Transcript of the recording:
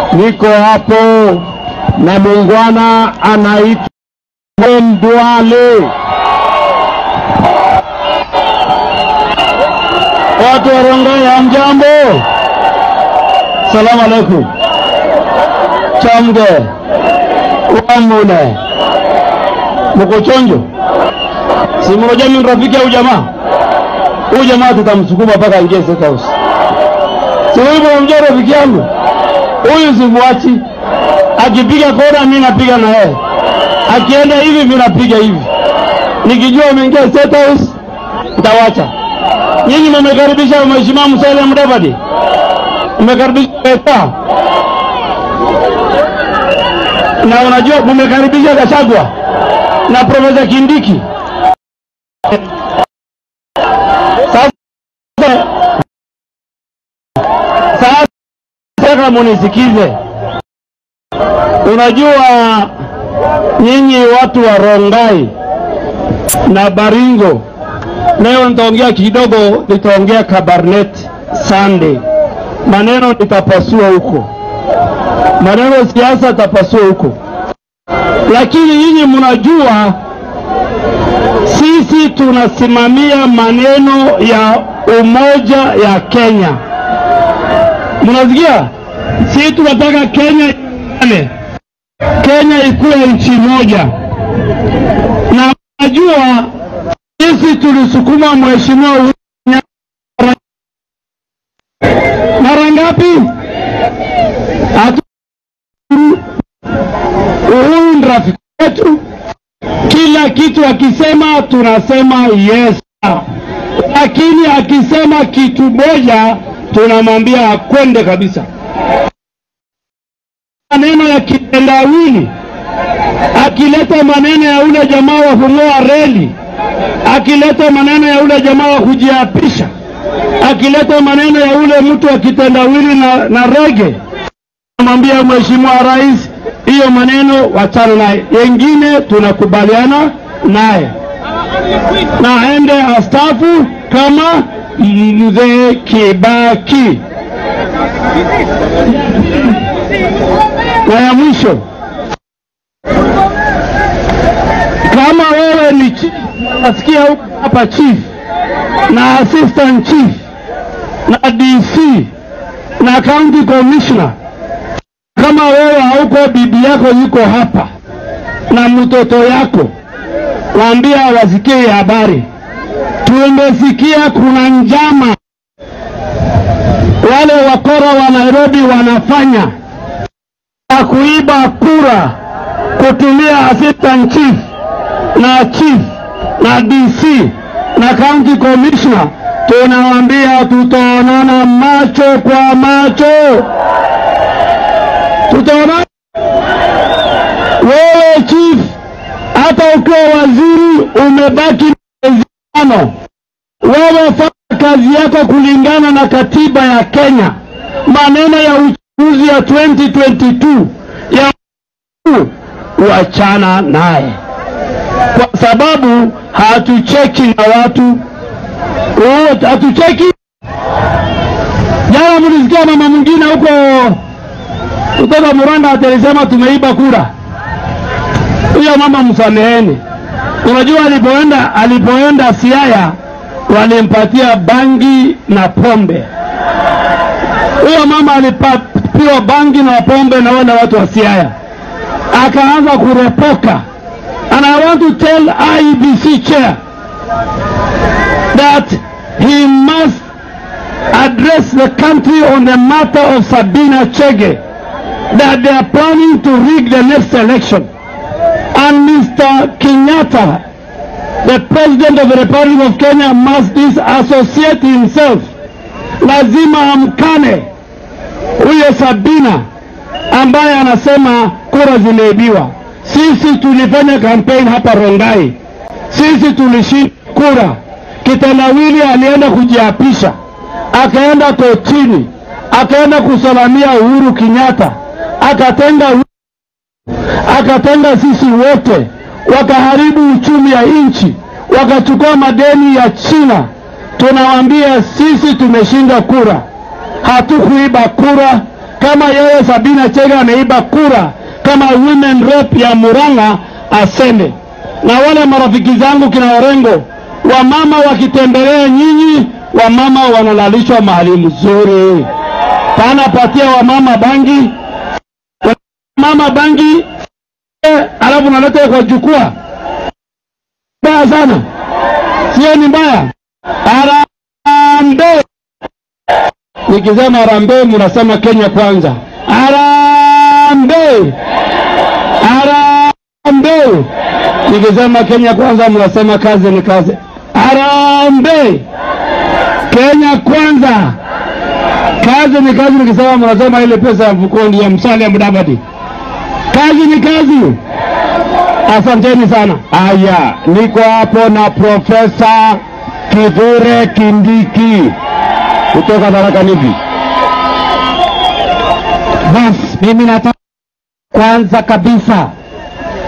niko hapo na muungwana anaitwa Ndwale. Watu wa Rongai, hamjambo? Salamu alaikum. Chamge wamune, mko chonjo? Si mmoja ni rafiki au jamaa? Huyu jamaa tutamsukuma mpaka ingie State House. Si wewe unamjua rafiki yangu? Huyu simwachi. Akipiga kona mimi napiga na yeye. Akienda hivi mimi napiga hivi. Nikijua ameingia State House nitawacha. Nyinyi mmekaribisha Mheshimiwa Musalia Mudavadi. Mmekaribisha Peta. Na unajua mmekaribisha Gachagua na Profesa Kindiki. Sasa sasa nataka munisikize. Unajua nyinyi watu wa Rongai na Baringo, leo nitaongea kidogo, nitaongea Kabarnet Sunday, maneno nitapasua huko, maneno siasa tapasua huko, lakini nyinyi mnajua sisi tunasimamia maneno ya umoja ya Kenya. Mnasikia? Sisi tunataka Kenya iungane, Kenya ikuwe nchi moja, na najua sisi tulisukuma mheshimiwa Uhuru Kenyatta mara ngapi? Hatu Uhuru ni rafiki wetu, kila kitu akisema tunasema yes, lakini akisema kitu moja tunamwambia akwende kabisa. Maneno ya kitendawili, akileta maneno ya ule jamaa wa kung'oa reli, akileta maneno ya ule jamaa wa kujiapisha, akileta maneno ya ule mtu wa kitendawili na, na rege, namwambia Mheshimiwa Rais, hiyo maneno wachana naye, yengine tunakubaliana naye na aende astafu kama mzee Kibaki. Na ya mwisho, kama wewe ni chief, nasikia huko hapa chief na assistant chief na DC na county commissioner, kama wewe hauko, bibi yako yuko hapa na mtoto yako, waambia wasikie habari tumesikia kuna njama wale wakora wa Nairobi wanafanya ya kuiba kura kutumia assistant chief na chief na DC na county commissioner. Tunawaambia tutaonana macho kwa macho, tutaonana. Wewe chief, hata ukiwa waziri umebaki miezi tano, wewe fanya kazi yako kulingana na katiba ya Kenya. Maneno ya uchaguzi ya 2022 ya wachana naye, kwa sababu hatucheki na watu Oh, hatucheki. Jana mlisikia mama mwingine huko kutoka Muranda alisema tumeiba kura. Huyo mama msameheni. Unajua alipoenda alipoenda Siaya walimpatia bangi na pombe. Huyo mama alipatiwa bangi na pombe na wale watu wa Siaya, akaanza kurepoka. And I want to tell IEBC chair that he must address the country on the matter of Sabina Chege, that they are planning to rig the next election. And Mr. Kenyatta, the President of the Republic of Kenya, must disassociate himself. Lazima amkane huyo Sabina ambaye anasema kura zimeibiwa. Sisi tulifanya campaign hapa Rongai, sisi tulishinda kura. Kitendawili alienda kujiapisha, akaenda kotini, akaenda kusalamia Uhuru Kenyatta, akatenga akatenga sisi wote, wakaharibu uchumi ya nchi, wakachukua madeni ya China. Tunawaambia sisi tumeshinda kura, hatukuiba kura. kama yeye Sabina Chege ameiba kura kama women rep ya Murang'a asende. Na wale marafiki zangu kina Orengo, wamama wakitembelea nyinyi, wamama wanalalishwa mahali mzuri, pana patia wamama bangi, mama bangi eh, alafu naleta kwa jukwaa. Mbaya sana, sio? Ni mbaya. Harambee! Nikisema harambee, mnasema Kenya kwanza. Harambee! Harambee! Nikisema Kenya kwanza, mnasema kazi ni kazi. Harambee! Kenya kwanza, kazi ni kazi. Nikisema mnasema ile pesa ya mfukoni ya Musalia Mudavadi. Kazi ni kazi. Asanteni sana. Haya, niko hapo na Profesa Kithure Kindiki kutoka Tharaka Nithi. Basi mimi nataka kwanza kabisa